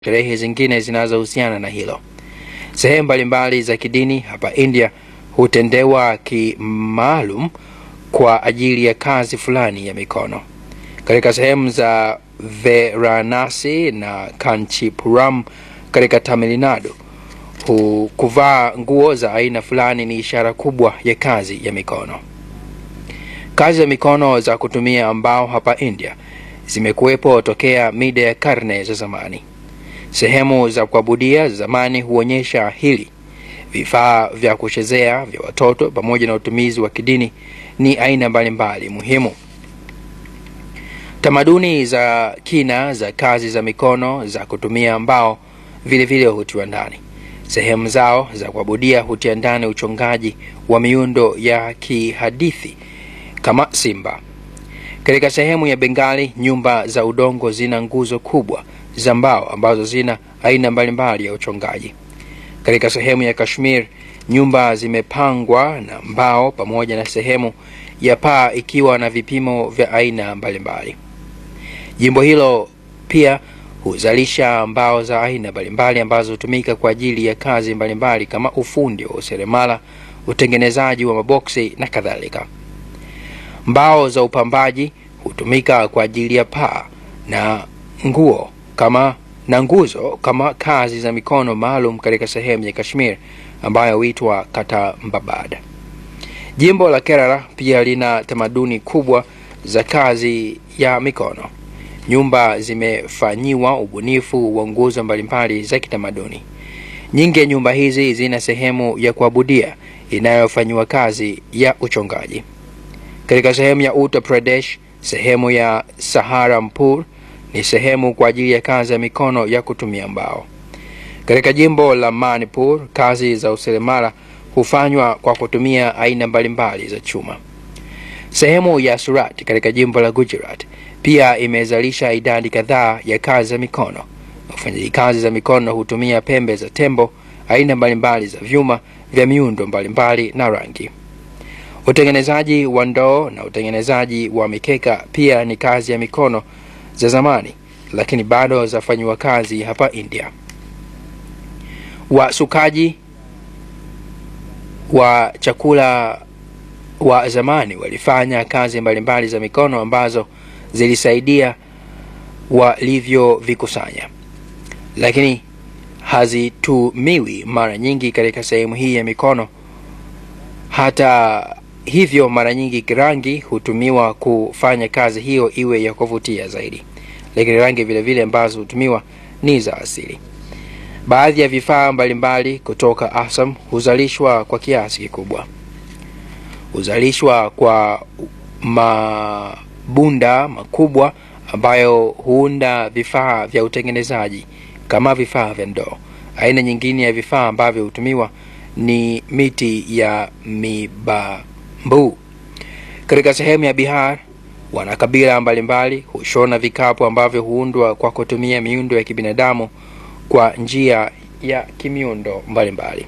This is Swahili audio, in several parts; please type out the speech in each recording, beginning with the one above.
sherehe zingine zinazohusiana na hilo. Sehemu mbalimbali za kidini hapa India hutendewa kimaalum kwa ajili ya kazi fulani ya mikono. Katika sehemu za Varanasi na Kanchipuram katika Tamil Nadu, hu- kuvaa nguo za aina fulani ni ishara kubwa ya kazi ya mikono. Kazi za mikono za kutumia mbao hapa India zimekuwepo tokea mida ya karne za zamani. Sehemu za kuabudia za zamani huonyesha hili. Vifaa vya kuchezea vya watoto pamoja na utumizi wa kidini ni aina mbalimbali muhimu. Tamaduni za kina za kazi za mikono za kutumia mbao vilevile hutiwa ndani. Sehemu zao za kuabudia hutia ndani uchongaji wa miundo ya kihadithi kama simba. Katika sehemu ya Bengali, nyumba za udongo zina nguzo kubwa za mbao ambazo zina aina mbalimbali ya uchongaji. Katika sehemu ya Kashmir, nyumba zimepangwa na mbao pamoja na sehemu ya paa ikiwa na vipimo vya aina mbalimbali. Jimbo hilo pia huzalisha mbao za aina mbalimbali ambazo hutumika kwa ajili ya kazi mbalimbali kama ufundi wa useremala, utengenezaji wa maboksi na kadhalika. Mbao za upambaji hutumika kwa ajili ya paa na nguo kama na nguzo kama kazi za mikono maalum katika sehemu ya Kashmir ambayo huitwa Katambabad. Jimbo la Kerala pia lina tamaduni kubwa za kazi ya mikono. Nyumba zimefanyiwa ubunifu wa nguzo mbalimbali za kitamaduni. Nyingi ya nyumba hizi zina sehemu ya kuabudia inayofanyiwa kazi ya uchongaji. Katika sehemu ya Uttar Pradesh, sehemu ya Saharanpur ni sehemu kwa ajili ya kazi ya mikono ya kutumia mbao. Katika jimbo la Manipur, kazi za useremala hufanywa kwa kutumia aina mbalimbali za chuma. Sehemu ya Surat katika jimbo la Gujarat pia imezalisha idadi kadhaa ya kazi za mikono. Wafanyaji kazi za mikono hutumia pembe za tembo, aina mbalimbali za vyuma vya miundo mbalimbali na rangi. Utengenezaji wa ndoo na utengenezaji wa mikeka pia ni kazi ya mikono za zamani, lakini bado zafanyiwa kazi hapa India. Wasukaji wa chakula wa zamani walifanya kazi mbalimbali za mikono ambazo zilisaidia walivyovikusanya, lakini hazitumiwi mara nyingi katika sehemu hii ya mikono. Hata hivyo, mara nyingi rangi hutumiwa kufanya kazi hiyo iwe ya kuvutia zaidi, lakini rangi vile vile ambazo hutumiwa ni za asili. Baadhi ya vifaa mbalimbali kutoka Assam huzalishwa kwa kiasi kikubwa. Huzalishwa kwa mabunda makubwa ambayo huunda vifaa vya utengenezaji kama vifaa vya ndoo. Aina nyingine ya vifaa ambavyo hutumiwa ni miti ya mibambu. Katika sehemu ya Bihar, wanakabila mbalimbali hushona vikapu ambavyo huundwa kwa kutumia miundo ya kibinadamu kwa njia ya kimiundo mbalimbali.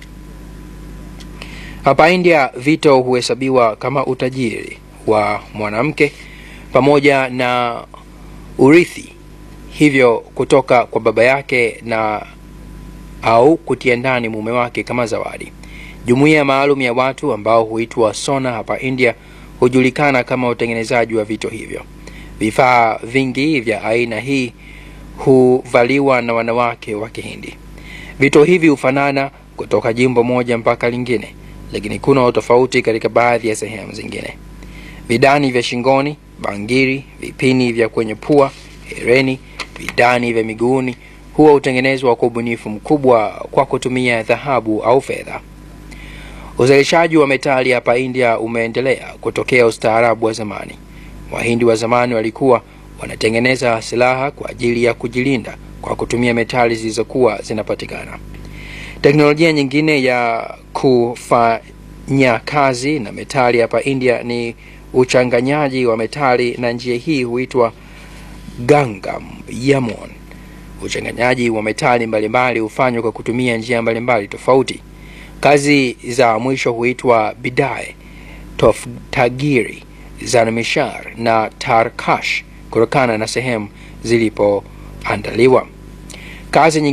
Hapa India, vito huhesabiwa kama utajiri wa mwanamke pamoja na urithi, hivyo kutoka kwa baba yake na au kutia ndani mume wake kama zawadi. Jumuiya maalum ya watu ambao huitwa Sona hapa India hujulikana kama utengenezaji wa vito hivyo. Vifaa vingi vya aina hii huvaliwa na wanawake wa Kihindi. Vito hivi hufanana kutoka jimbo moja mpaka lingine, lakini kuna utofauti katika baadhi ya sehemu zingine. Vidani vya shingoni, bangiri, vipini vya kwenye pua, hereni, vidani vya miguuni huwa hutengenezwa kwa ubunifu mkubwa kwa kutumia dhahabu au fedha. Uzalishaji wa metali hapa India umeendelea kutokea ustaarabu wa zamani. Wahindi wa zamani walikuwa wanatengeneza silaha kwa ajili ya kujilinda kwa kutumia metali zilizokuwa zinapatikana. Teknolojia nyingine ya kufanya kazi na metali hapa India ni uchanganyaji wa metali, na njia hii huitwa Gangam Yamon. Uchanganyaji wa metali mbalimbali hufanywa kwa kutumia njia mbalimbali tofauti. Kazi za mwisho huitwa Bidai, Toftagiri, Zanmishar na Tarkash kutokana na sehemu zilipoandaliwa. Kazi